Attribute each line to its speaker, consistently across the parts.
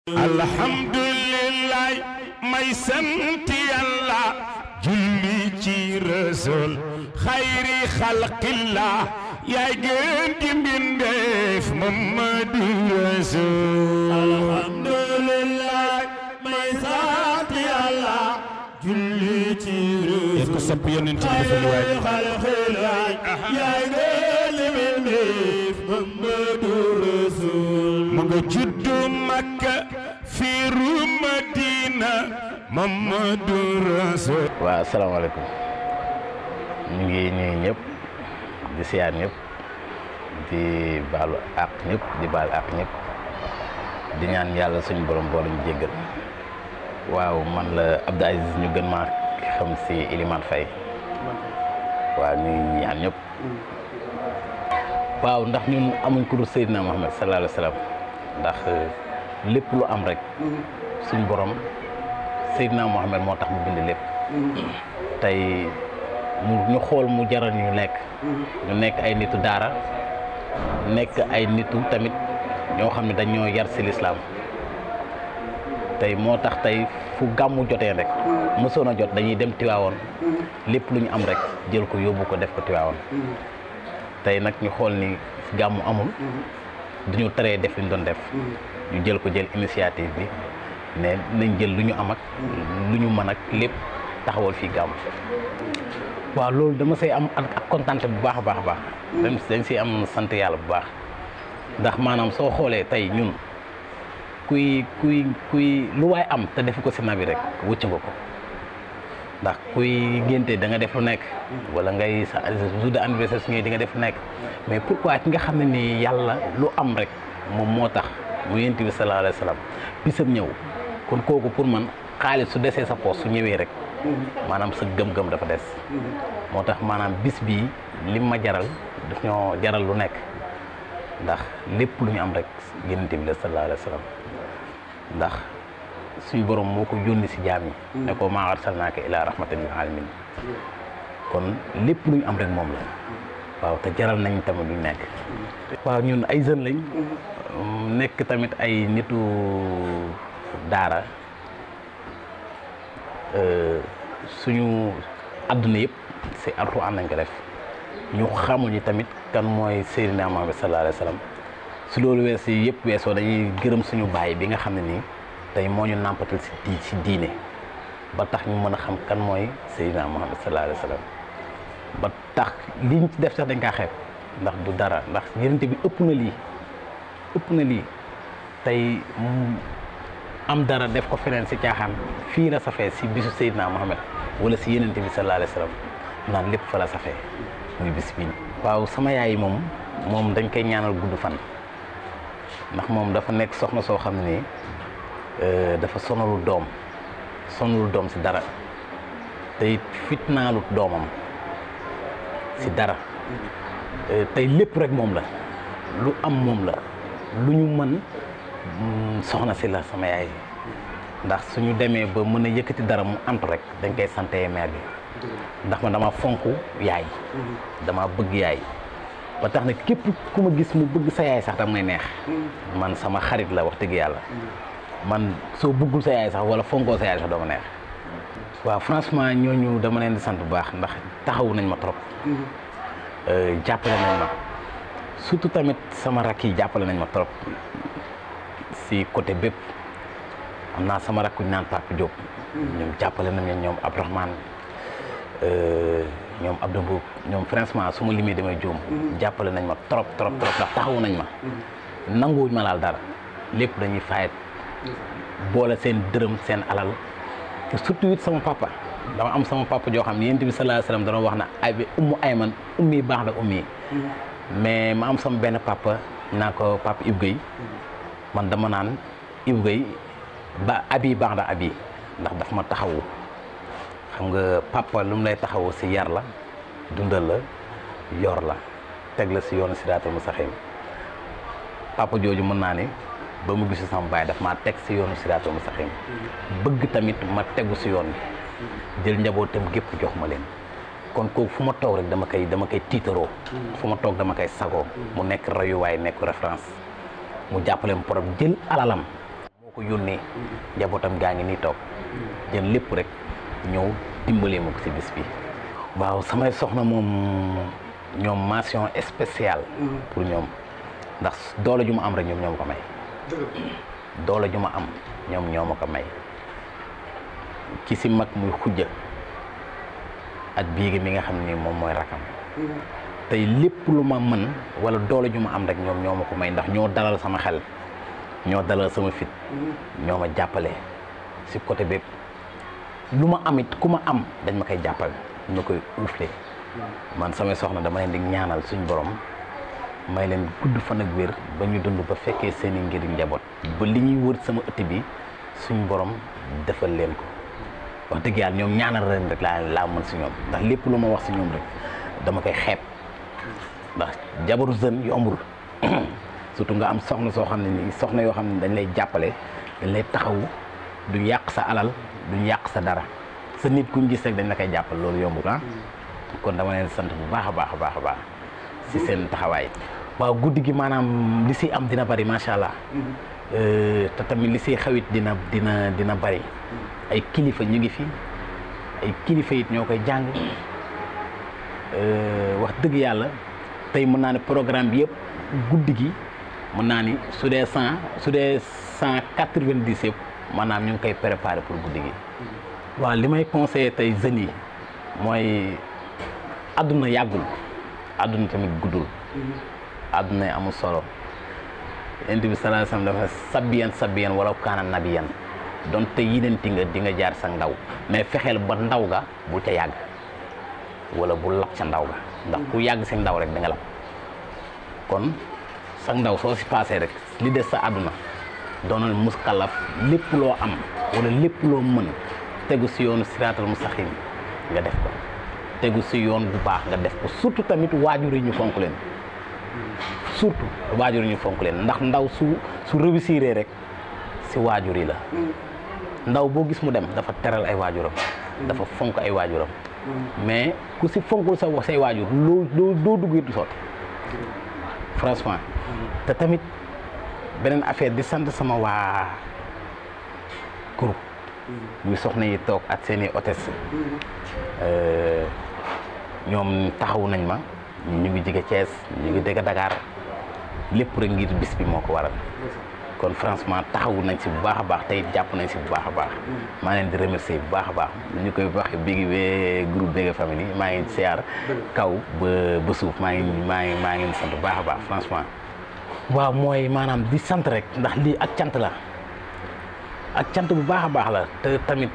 Speaker 1: alhamdulillah may sant yàlla julli ci rasul xayri xalqillah yaay gën di mbindeef Mamadu Rasul
Speaker 2: alhamdulillah may sant yàlla julli ci
Speaker 1: def ko sopp yonent bi dafa lu waay
Speaker 2: xalqillah yaay gën di mbindeef Mamadu Rasul
Speaker 1: mu nga juddu Makka fiiru Madina Mamadu Rasul
Speaker 3: waaw asalaamaaleykum ñu ngi nuyu ñëpp di siyaar ñëpp di baalu àq ñëpp di baal àq ñëpp di ñaan yàlla suñu borom boole ñu jéggal waaw man la Abdou Aziz ñu gën maa xam si Elimane Faye waaw ñu ngi ñaan ñëpp waaw ndax ñun amuñ ku dul Seydina Mohamed sallallahu alayhi wa sallam ndax lépp lu am rek suñu borom Seydina Mohamed moo tax mu bind lépp tey mu ñu xool mu jaral ñu nekk ñu nekk ay nitu daara nekk ay nitu tamit ñoo xam ne dañoo yar si lislaam tey moo tax tey fu gàmmu jotee rek mësoon a jot dañuy dem Tiwaawoon lépp lu ñu am rek jël ko yóbbu ko def ko Tiwaawoon tey nag ñu xool ni gàmmu amul duñu teree def li ñu doon def ñu jël ko jël initiative bi ne nañ jël lu ñu am ak lu ñu mën ak lépp taxawal fii gàmm waaw loolu dama say am ak kontante bu baax a baax a baax dañ dañ siy am sant yàlla bu baax ndax maanaam soo xoolee tey ñun kuy kuy kuy lu waay am te defu ko si nabi rek wëcc nga ko ndax kuy ngénte da nga def lu nekk wala ngay sa jour de anniversaire su ñëwee di nga def lu nekk mais pourquoi ki nga xam ne ni yàlla lu am rek moom moo tax mu yent bi sallallahu alayhi wa sallam bisam ñëw kon kooku pour man xaalis su desee sa poos su ñëwee rek maanaam sa gëm-gëm dafa des moo tax maanaam bis bii lim ma jaral daf ñoo jaral lu nekk ndax lépp lu ñu am rek yonent bi la sallallahu alayhi wa sallam ndax suñu borom moo ko yónni si jaam yi ne ko maa arsalnaaka ilaa rahmatan lil alamin kon lépp lu ñu am rek moom la waaw te jaral nañ tamit lu nekk waaw ñun ay jeunes lañ nekk tamit ay nitu daara suñu àdduna yëpp si alxuraan nañ ko def ñu xamuñu tamit kan mooy Seydina Muhammad sallallahu alayhi wa sallam su loolu wees yi yëpp weesoo dañuy gërëm suñu baay bi nga xam ne nii tey moo ñu nàmpatal si di si diine ba tax ñu mën a xam kan mooy Seydina Muhammad sallallahu alayhi wa sallam ba tax liñ ci def sax dañ kaa xeeb ndax du dara ndax yërënte bi ëpp na lii ëpp na lii tey am dara def ko feneen si caaxaan fii la safee si bisu Seydina Mohamed wala si yenente bi sallallahu alayhi wa sallam naan lépp fa la safee muy bis bii waaw sama yaay moom moom dañ koy ñaanal gudd fan ndax moom dafa nekk soxna soo xam ne nii dafa sonalul doom sonalul doom si dara te it fitnaalut doomam si dara tey lépp rek moom la lu am moom la lu ñu mën soxna si la sama yaay ndax suñu demee ba mën a yëkkati dara mu antu rek dañ koy sante mère bi ndax man dama fonk yaay dama bëgg yaay ba tax na képp ku ma gis mu bëgg sa yaay sax dam may neex man sama xarit la wax dëgg yàlla man soo bëggul sa yaay sax wala fonkoo sa yaay sax dama neex waaw franchement ñooñu dama leen di sant bu baax ndax taxawu nañ ma trop jàppale nañ ma surtout tamit sama rakk yi jàppale nañ ma trop si côté bépp am naa sama rakk ñu naan Papa Diop ñoom jàppale nañ ma ñoom Abdourahmane ñoom Abdou Mboub ñoom franchement su ma limee damay juum jàppale nañ ma trop trop trop ndax taxawu nañ ma nanguwuñ ma laal dara lépp dañuy fayet boole seen dërëm seen alal te surtout it sama papa dama am sama papa joo xam ne yént bi sallallahu alayhi wasallam dana wax na ay bi ummu ayman ummi baax la ummi mais ma am sama benn papa naa ko papa Ibou Guèye man dama naan Ibou Guèye ba abi baax na abi ndax daf ma taxawu xam nga papa lu mu lay taxawu si yar la dundal la yor la teg la si yoonu siraatal mustaqiim papa jooju mën naa ne ba mu gisu sama baay daf maa teg si yoonu siraatal mustaqiim bëgg tamit ma tegu si yoon bi jël njabootam gépp jox ma leen kon kooku fu ma toog rek dama koy dama koy tiitaroo fu ma toog dama koy sagoo mu nekk rayuwaay nekk référence mu jàppale ma problème jël alalam moo ko yónnee njabootam gaa ngi nii toog jël lépp rek ñëw dimbalee ma ko si bis bi waaw samay soxna moom ñoom mention spéciale pour ñoom ndax doole ju ma am rek ñoom ñoo ma ko may doole ju ma am ñoom ñoo ma ko may ki si mag muy xujja ak biigi mi nga xam ni moom mooy rakam tey lépp lu ma mën wala doole ju ma am rek ñoom ñoo ma ko may ndax ñoo dalal sama xel ñoo dalal sama fit ñoo ma jàppale si côté bépp lu ma am it ku ma am dañ ma koy jàppale ñu koy uufle man samay soxna dama leen di ñaanal suñ borom may leen gudd fan ak wér ba ñu dund ba fekkee seen i ngir njaboot ba li ñuy wër sama ëtt bi suñ borom defal leen ko wax dëgg yàlla ñoom ñaanal leen rek laa laa mën si ñoom ndax lépp lu ma wax si ñoom rek dama koy xeeb ndax jabaru jeune yombul surtout nga am soxna soo xam ne nii soxna yoo xam ne dañ lay jàppale dañ lay taxawu duñ yàq sa alal duñ yàq sa dara sa nit kuñ gis rek dañ la koy jàppal loolu yombul ah kon dama leen sant bu baax a baax a baax a baax si seen taxawaay waaw guddi gi maanaam li si am dina bari macha allah te tamit li si xawit dina dina dina bari ay kilifa ñu ngi fi ay kilifa it ñoo koy jàng wax dëgg yàlla tey mën naa ne programme bi yëpp guddi gi mën naa ni su dee cent su dee cent quatre-vingt-dix yëpp maanaam ñu ngi koy préparé pour guddi gi. waaw li may conseillé tey jeunes yi mooy àdduna yàggul àdduna tamit guddul. àdduna yi amul solo. yonent bi sallallahu alayhi wasallam dafa sabiyan sabiyan wala kaana nabiyan donte yinenti nga di nga jaar sa ndaw mais fexeel ba ndaw ga bu ca yàgg wala bu lab ca ndaw ga ndax ku yàgg si ndaw rek da nga lab kon sa ndaw soo si paasee rek li des sa àdduna doonal muskalaf lépp loo am wala lépp loo mën tegu si yoonu siraatal mustaqim nga def ko tegu si yoon bu baax nga def ko surtout tamit waajur yi ñu fonk leen surtout waajur yi ñu fonk leen ndax ndaw su su réussir rek si waajur yi la ndaw boo gis mu dem dafa teral ay waajuram dafa fonk ay waajuram mais ku si fonkul sa say waajur loo loo doo dugg du sotti franchement te tamit beneen affaire di sant sama waa groupe muy soxna yi toog ak seen i hôtesse ñoom taxaw nañ ma ñu ngi jóge Thiès ñu ngi dégg Dakar lépp rek ngir bis bi moo ko waral kon franchement taxawu nañ si bu baax a baax tey jàpp nañ si bu baax a baax maa leen di remercier bu baax a baax ñu koy waxee bigi wee groupe Bégué famille maa ngi siyaar kaw ba ba suuf maa ngi maa ngi maa ngi sant bu baax a baax franchement waaw mooy maanaam di sant rek ndax lii ak cant la ak cant bu baax a baax la te tamit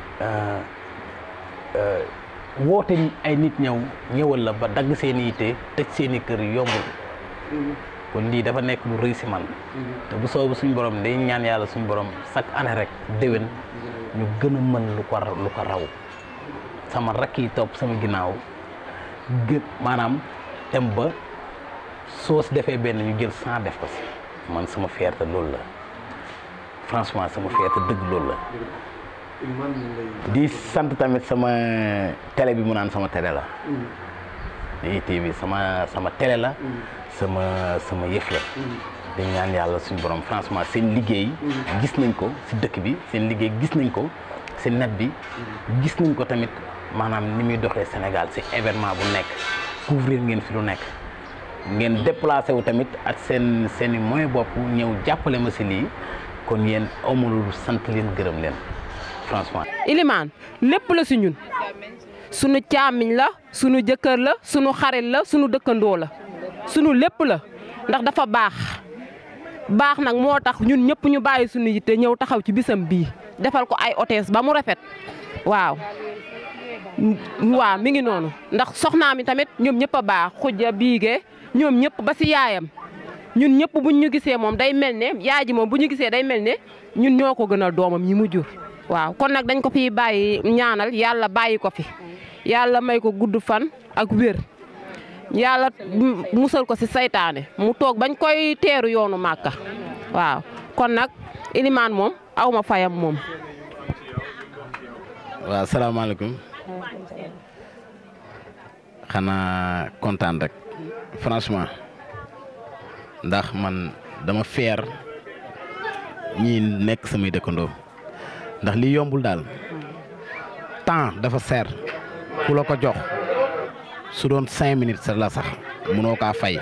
Speaker 3: woote ay nit ñëw ñëwal la ba dagg seen i yitte tëj seen i kër yombul kon lii dafa nekk lu rëy si man te bu soobu suñu borom day ñaan yàlla suñu borom chaque année rek déwén ñu gën a mën lu ko lu ko raw sama rakk yi topp sama ginnaaw gën maanaam dem ba soo si defee benn ñu jël cent def ko si man sama fierté loolu la franchement sama fierté dëgg loolu la di sant tamit sama télé bi mu naan sama télé la di TV sama sama télé la sama sama yëf la di ñaan yàlla suñu borom franchement seen liggéey gis nañ ko si dëkk bi seen liggéey gis nañ ko si net bi gis nañ ko tamit maanaam ni muy doxee Sénégal si événement bu nekk couvrir ngeen fi lu nekk ngeen déplacé wu tamit ak seen seen i moyen bopp ñëw jàppale ma si lii kon yéen amul sant leen gërëm leen franchement.
Speaker 4: Ilimaan lépp la si ñun sunu caamiñ la sunu jëkkër la sunu xarit la sunu dëkkandoo la sunu lépp la ndax dafa baax baax nag moo tax ñun ñëpp ñu bàyyi sunu yitte ñëw taxaw ci bisam bii defal ko ay hôtesse ba mu rafet waaw. waaw mi ngi noonu ndax soxnaa mi tamit ñoom ñëpp a baax xujja biige ñoom ñëpp ba si yaayam ñun ñëpp buñ ñu gisee moom day mel ne yaay ji moom bu ñu gisee day mel ne ñun ñoo ko gënal doomam ñi mu jur. waaw kon nag dañ ko fi bàyyi ñaanal yàlla bàyyi ko fi yàlla may ko gudd fan ak wér yàlla musal ko si saytaane mu toog bañ koy teeru yoonu màkka waaw kon nag ilimaan moom aw ma fayam moom.
Speaker 3: waaw salaamaaleykum xanaa kontaan rek franchement ndax man dama fier ñii nekk samay dëkkandoo ndax lii yombul daal temps dafa seer ku la ko jox su doon cinq minutes sa la sax mënoo kaa fay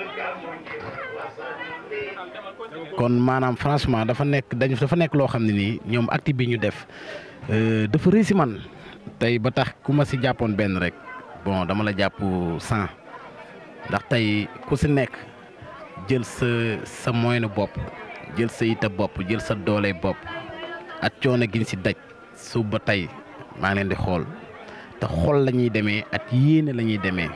Speaker 3: kon maanaam franchement dafa nekk dañ dafa nekk loo xam ne nii ñoom acte bi ñu def dafa réussi man tey ba tax ku ma si jàppoon benn rek bon dama la jàpp cent ndax tey ku si nekk jël sa sa moyen bopp jël sa yita bopp jël sa doole bopp ak coono giñ si daj suba ba tey maa ngi leen di xool te xool la ñuy demee ak yéene la ñuy demee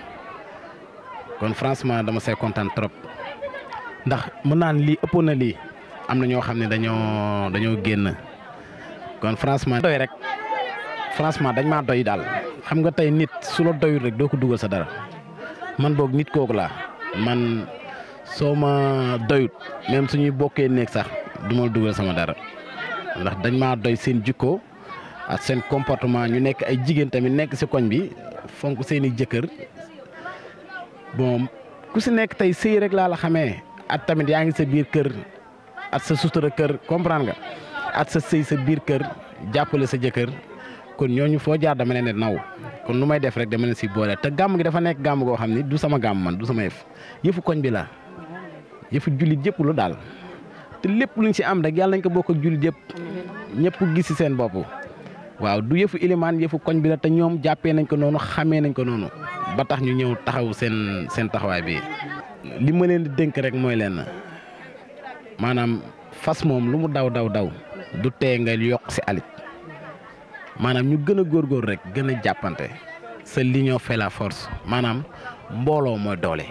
Speaker 3: kon franchement dama see kontaan trop ndax mën naa ne lii ëppoon na lii am na ñoo xam ne dañoo dañoo génn kon franchement doy rek franchement dañ maa doy daal xam nga tey nit su la doyul rek doo ko dugal sa dara man boog nit kooku laa man soo ma doyut même suñuy bokkee néeg sax du ma dugal sama dara ndax dañ maa doy seen jikko ak seen comportement ñu nekk ay jigéen tamit nekk ci koñ bi fonk seeni jëkkër bon ku ci nekk tey sëy rek laa la xamee at tamit yaa ngi sa biir kër at sa sutura kër comprendre nga at sa sëy sa biir kër jàppale sa jëkkër kon ñooñu foo jaar dama leen di naw kon lu may def rek dama leen si boole te gàmm gi dafa nekk gàmm goo xam ni du sama gàmm man du sama yëf yëfu koñ bi la yëfu jullit yëpp lu daal te lépp luñ si am rek yàlla nañ ko bokk ak jullit yëpp ñëpp gis si seen bopp waaw du yëfu ilimaan yëfu koñ bi la te ñoom jàppee nañ ko noonu xamee nañ ko noonu ba tax ñu ñëw taxaw seen seen taxawaay bi li ma leen di dénk rek mooy leen maanaam fas moom lu mu daw daw daw du tee nga yokk si alit maanaam ñu gën a góorgóor rek gën a jàppante sa l'union fait la force maanaam mbooloo mooy doole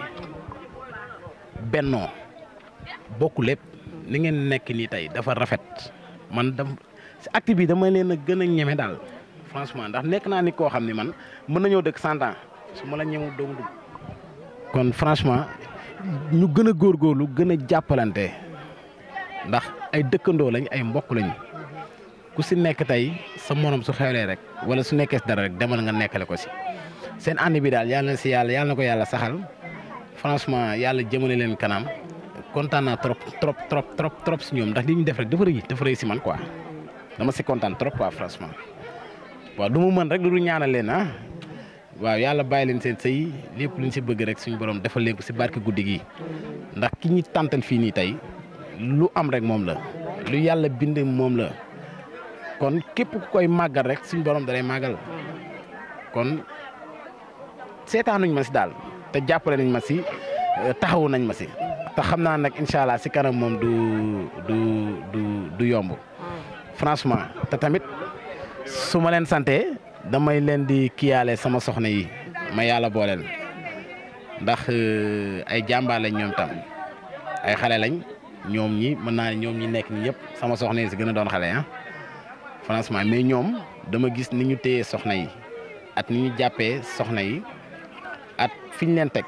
Speaker 3: bennoo bokk lépp li ngeen nekk nii tey dafa rafet man dam si acte bi dama leen a gën a ñeme daal franchement ndax nekk naa nit koo xam ni man mën nañoo dëkk cent ans su ma la ñemul doomu dugg kon franchement ñu gën a góorgóorlu gën a jàppalante ndax ay dëkkandoo lañ ay mbokk lañ ku si nekk tey sa morom su xewlee rek wala su nekkee si dara rek demal nga nekkale ko si seen ànd bi daal yàlla na si yàlla yàlla na ko yàlla saxal franchement yàlla jëmale leen kanam kontaan naa trop trop trop trop trop si ñoom ndax li ñu def rek dafa rëy dafa rëy si man quoi dama si kontaan trop quoi franchement waaw du mu mën rek lu dul ñaanal leen ah waaw yàlla bàyyi leen seen sëy lépp lu ñu si bëgg rek suñu borom defal leen ko si barke guddi gi ndax ki ñi tàntal fii nii tey lu am rek moom la lu yàlla bind moom la kon képp ku koy màggal rek suñu borom da lay màggal kon seetaanuñ ma si daal te jàppale nañ ma si taxawu nañ ma si te xam naa nag incha allah si kanam moom du du du du yomb franchement te tamit su ma leen sante damay leen di kiyaale sama soxna yi ma yàlla booleel ndax ay jàmbaar lañ ñoom tam ay xale lañ ñoom ñi mën naa ñoom ñi nekk nii yëpp sama soxna yi si gën a doon xale ah franchement mais ñoom dama gis ni ñu téye soxna yi at ni ñu jàppee soxna yi at fi ñu leen teg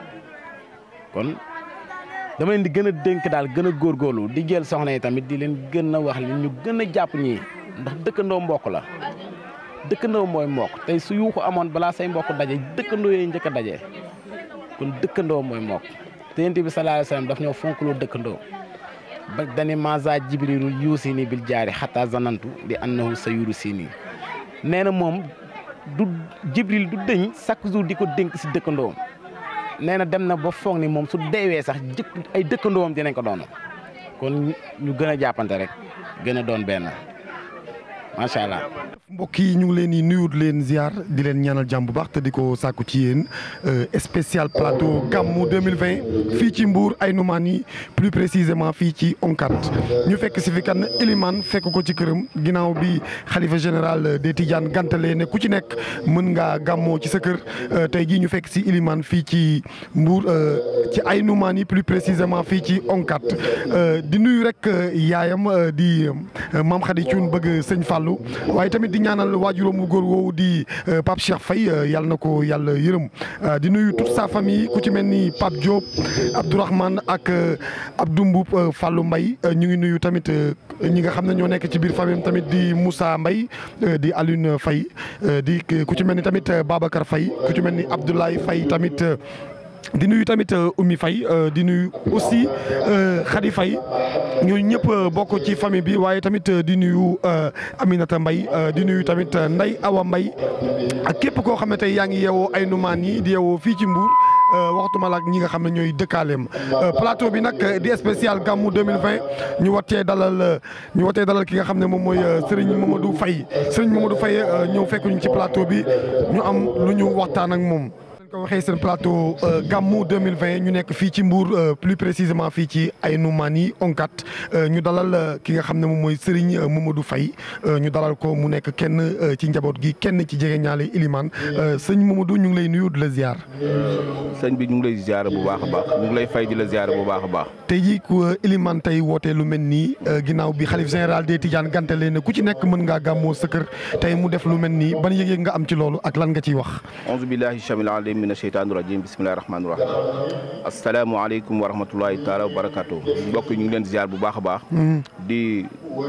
Speaker 3: kon dama leen di gën a dénk daal gën a góorgóorlu di jël soxna yi tamit di leen gën a wax li ñu gën a jàpp ñii ndax dëkkandoo mbokk la dëkkandoo mooy mbokk tey su yuuxu amoon balaa say mbokk daje dëkkandoo yooyu njëkk a daje kon dëkkandoo mooy mbokk te yonent bi sallallahu alayhi wasallam daf ñoo fonkloo dëkkandoo ba dani maza jibrilu yuusi ni bil jaari xataa zanantu di annahu sa yuru si nii nee na moom du jibril du dëñ chaque jour di ko dénk si dëkkandoo nee na dem na ba foog ni moom su deewee sax jëkk ay dëkkandoom dinañ ko doon kon ñu gën a jàppante rek gën a doon benn macha allah.
Speaker 5: mbokk yi ñu ngi leen di nuyu leen ziar di leen ñaanal jàmm bu baax te di ko sàkku ci yéen spécial plateau gàmmu 2020 fii ci Mbour Aïnoumane plus précisément fii ci Onkat ñu fekk si fi kan Elimane fekk ko ci këram ginnaaw bi xalifa général des Tidiane gantale ne ku ci nekk mën ngaa gàmmoo ci sa kër tey jii ñu fekk si Elimane fii ci Mbour ci Aïnoumane plus précisément fii ci Onkat di nuyu rek yaayam di Mame Khady Thioune bëgg sëñ Fallou waaye tamit di ñaanal waajuram wu góor woowu di Pape Cheikh Faye yàlla na ko yàlla yërëm di nuyu toute sa famille ku ci mel ni Pape Diop Abdourahmane ak Abdou Mboup Fallou Mbaye ñu ngi nuyu tamit ñi nga xam ne ñoo nekk ci biir famille tamit di Moussa Mbaye di Alioune Faye di ku ci mel ni tamit Babacar Faye ku ci mel ni Abdoulaye Faye tamit di nuyu tamit Oumy Faye di nuyu aussi Khady Faye ñooñu ñëpp bokk ci famille bi waaye tamit di nuyu Aminata Mbaye di nuyu tamit Ndeye Awa Mbaye ak képp koo xam ne tey yaa ngi yeewoo ay numaan yi di yeewoo fii ci Mbour waxtuma la ak ñi nga xam ne ñooy dëkkaaleem plateau bi nag di spécial gàmmu 2020 ñu watee dalal ñu watee dalal ki nga xam ne moom mooy Serigne Mamadou Faye Serigne Mamadou Faye ñëw fekk ñu ci plateau bi ñu am lu ñu waxtaan ak moom. ko waxee seen plateau gàmmu 2020 ñu nekk fii ci Mbour plus précisément fii ci Aïnoumane Onkat ñu dalal ki nga xam ne moom mooy Serigne Mamadou Faye ñu dalal ko mu nekk kenn ci njaboot gi kenn ci jege ñaale Ilimane sëñ Mamadou ñu ngi lay nuyu di la ziar.
Speaker 6: sëñ bi ñu ngi lay ziar bu baax a baax ñu ngi lay fay di la ziar bu baax a baax.
Speaker 5: tey jii ku Ilimane tey wootee lu mel nii ginnaaw bi xalif général des Tidiane gantale ne ku ci nekk mën ngaa gàmmoo sa kër tey mu def lu mel nii ban yëg-yëg nga am ci loolu ak lan nga ciy wax.
Speaker 6: auzu billahi samil alim mina sheytaani rajim bismillahi rahmaani rahim asalaamaaleykum wa rahmatullahi taala wa barakatu mbokk ñu ngi leen ziar bu baax a baax di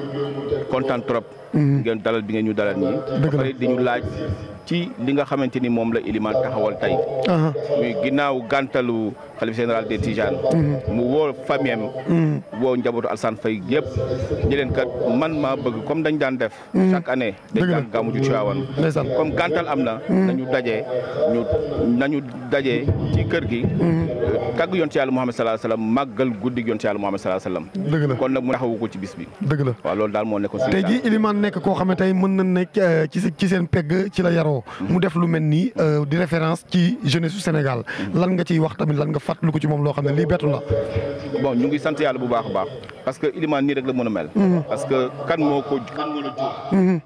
Speaker 6: kontaan trop ngeen dalal bi ngeen ñu dalal nii ba pare di ñu laaj ci li nga xamante ni moom la Ilimane taxawal tey muy ginnaaw gàntalu xalif général des Tidiane mu woo famille am woo njabootu Alsane Faye yëpp ñi leen kat man maa bëgg comme dañ daan def chaque année dañ daan gàmmu ju Tiwaawan comme gàntal am na nañu dajee ñu nañu dajee ci kër gi tàgg yoon ci yàlla Muhammad sallallahu alayhi wasallam màggal guddi yoon ci yàlla Muhammad sallallahu alayhi wasallam
Speaker 5: dëgg la
Speaker 6: kon nag mu taxawu ko ci bis bi
Speaker 5: dëgg la
Speaker 6: waaw loolu daal moo nekkoon
Speaker 5: tey jii Ilimane nekk koo xam ne tey mën na nekk ci ci seen pegg ci la yaroo mu def lu mel nii di référence ci jeunesse su Sénégal lan nga ciy wax tamit lan nga fàttali ko ci moom loo xam ne lii bettu la
Speaker 6: bon ñu ngi sant yàlla bu baax a baax parce que Ilimane nii rek la mën a mel parce que kan moo ko kan moo la jur kan moo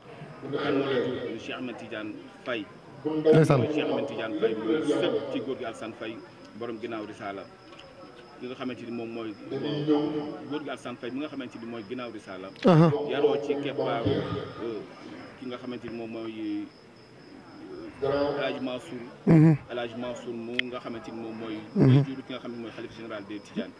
Speaker 6: la jur Cheikh Ahmed Tidiane Faye
Speaker 5: ndeysaan
Speaker 6: Cheikh Ahmed Tidiane Faye muy sët ci góor gi Alsane Faye borom ginnaaw risaala ki nga xamante ni moom mooy góor gi Alsane Faye mi nga xamante ni mooy ginnaaw risaala yaroo ci keppaaru ki nga xamante ni moom mooy El Hadj Mansour El Hadj Mansour mu nga xamante ni moom mooy mooy jur ki nga xam ne mooy xalif général des Tidiane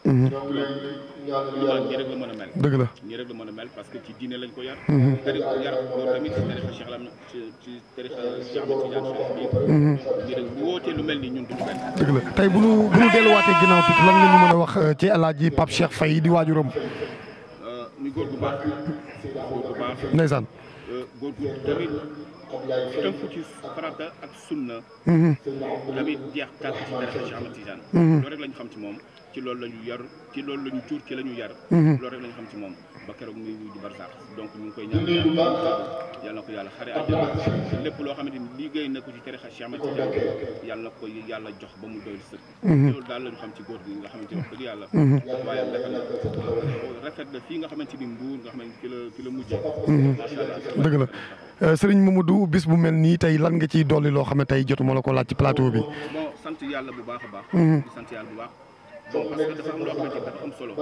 Speaker 6: Ilimane ñi rek la mën a mel
Speaker 5: dëgg la
Speaker 6: ñi rek la mën a mel parce que ci diine lañ ko yar tari yar ko tamit ci tarixa Cheikh Lam ci ci tarixa Cheikh Ahmed Tidiane Chérif bi ñi rek bu wootee lu mel ni ñun duñu benn
Speaker 5: dëgg la tey bu nu bu nu delluwaatee ginnaaw tuuti lan nga ñu mën a wax ci El Hadj Pape Cheikh Faye di waajuram
Speaker 6: muy góor gu baax góor gu baax
Speaker 5: ndeysaan
Speaker 6: góor gu tamit tënku ci farata ak sunna tamit jeex tàkk ci tarixa Cheikh Ahmed Tidiane loolu rek lañu xam ci moom ci loolu la ñu yar ci loolu la ñu jur ci la ñu yar loolu rek la ñu xam ci moom ba keroog muy di barsax donc ñu ngi koy ñaan yàlla na ko yàlla xare àjjana lépp loo xamante ni liggéey na ko ci tarixa Cheikh Ahmed Tidiane yàlla na ko yàlla jox ba mu doy sëkk loolu daal la ñu xam ci góor gi nga xamante ni wax dëgg yàlla waaye rafet na rafet na fii nga xamante ni mbuur nga xamante fi la fi la mujjee macha allah
Speaker 5: dëgg la Serigne Mamadou bis bu mel nii tey lan nga ciy dolli loo xam ne tey jotuma la ko laaj ci plateau bi.
Speaker 6: bon sant yàlla bu baax a baax. di sant yàlla bu baax. bon parce que dafa am loo xamante ni dafa am solo.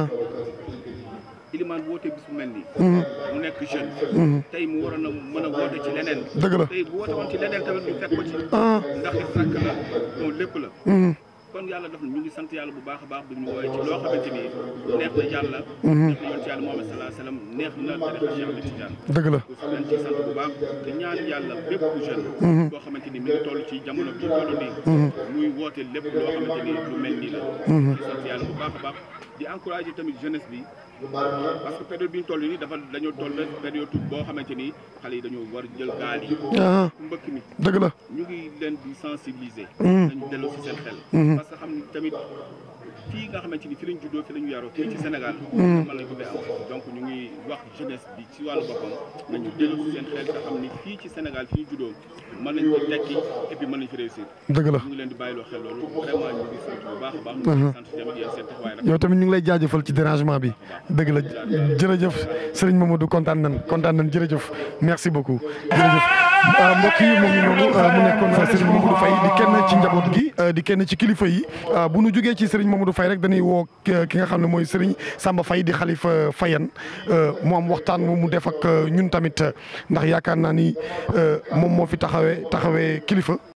Speaker 6: Ilimane woote bis bu mel nii. mu nekk jeune. tey mu waroon a mën a woote ci leneen.
Speaker 5: dëgg la
Speaker 6: tey bu woote woon ci leneen tamit ñu fekk ko ci. ndax it rakk la bon lépp la. kon yàlla def na ñu ngi sant yàlla bu baax a baax bi ñu woowee ci loo xamante ni neex na yàlla. neex na yoon ci yàlla Muhammad sallallahu alayhi wa sallam neex na tarixa Cheikh Ahmed Tidiane.
Speaker 5: dëgg la
Speaker 6: ku leen ci sant bu baax te ñaan yàlla bépp jeune. boo xamante ni mi ngi toll ci jamono bi toll nii. muy woote lépp loo xamante ni lu mel nii la. di sant yàlla bu baax a baax di encouragé tamit jeunesse bi. parce que période bi ñu toll nii dafa dañoo toll période boo xamante ni xale yi dañoo war jël gaal yi. mbëkk mi
Speaker 5: dëgg la
Speaker 6: ñu ngi leen di sensibiliser. dañu dellu si seen xel. parce que xam ni tamit fii nga xamante ni fi lañ juddoo fi lañu yaroo fii ci Sénégal. mën nañ ko fee am donc ñu ngi wax jeunesse bi ci wàllu boppam nañu dellu si seen xel te xam ni fii ci Sénégal fi ñu juddoo mën nañ ko tekki et puis mën nañ fi réussir.
Speaker 5: dëgg la
Speaker 6: ñu ngi leen di bàyyiloo xel loolu vraiment ñu ngi sant bu baax a baax. ñu ngi sant tamit yéen seen taxawaay rek.
Speaker 5: yow tamit ñu ngi lay jaajëfal ci dérangement bi dëgg la jërëjëf Serigne Mamadou kontaan nañ kontaan nañ jërëjëf merci beaucoup jërëjëf mbokk yi moom noonu mu nekkoon Serigne Mamadou Faye di kenn ci njaboot gi di kenn ci kilifa yi bu nu jógee ci Serigne Mamadou Faye rek dañuy woo ki nga xam ne mooy Serigne Samba Faye di xalifa Fayan mu am waxtaan mu mu def ak ñun tamit ndax yaakaar naa ni moom moo fi taxawee taxawee kilifa